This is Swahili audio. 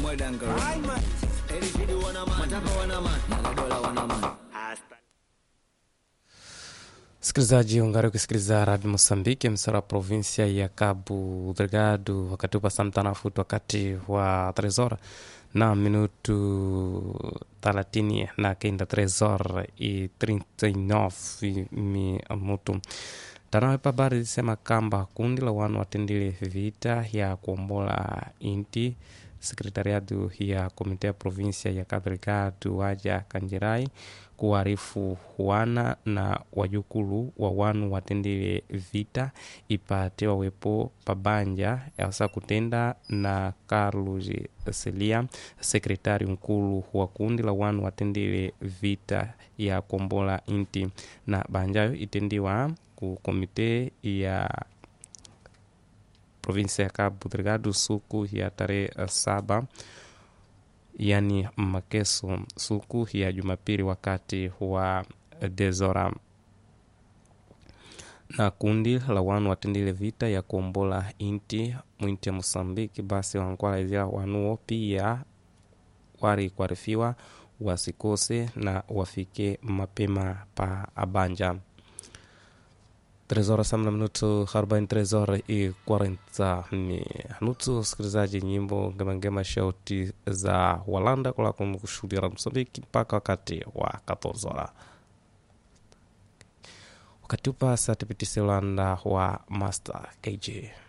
mwedanga erishidi wanaman matapa wanaman nagadola wanaman Msikilizaji, ungari kusikiliza Radio Mosambiki, msara provinsia ya Cabo Delgado, wakati upasa mtanafuti wakati wa tresor na minutu thelathini na kenda tresor i 39 minutu tanawe pabari zisema kamba kundi la wanu watendile vita ya kuombola inti sekretariatu ya komite ya provinsia ya Cabo Delgado waja kanjirai kuarifu wana na wajukulu wa wanu watendile vita ipate wawepo pabanja yasa kutenda na Carlos Celia sekretari mkulu wa kundi la wanu watendile vita ya kombola inti na banjayo itendiwa ku komite ya provinsia ya Cabo Delgado suku ya tarehe saba yani makeso suku ya Jumapili wakati wa dezora na kundi la wanu watendile vita ya kuombola inti mwinti ya Mosambiki basi wankwalaizia wanuo pia wari kuarifiwa wasikose na wafike mapema pa abanja Três horas samna minuto 43 horas e 40 minutos. Sikilizaji nyimbo ngemangema shauti za Walanda kula kushuhudia Msambiki mpaka wakati wa 14 horas. Wakati upa sa tipitise Ulanda wa Master KJ.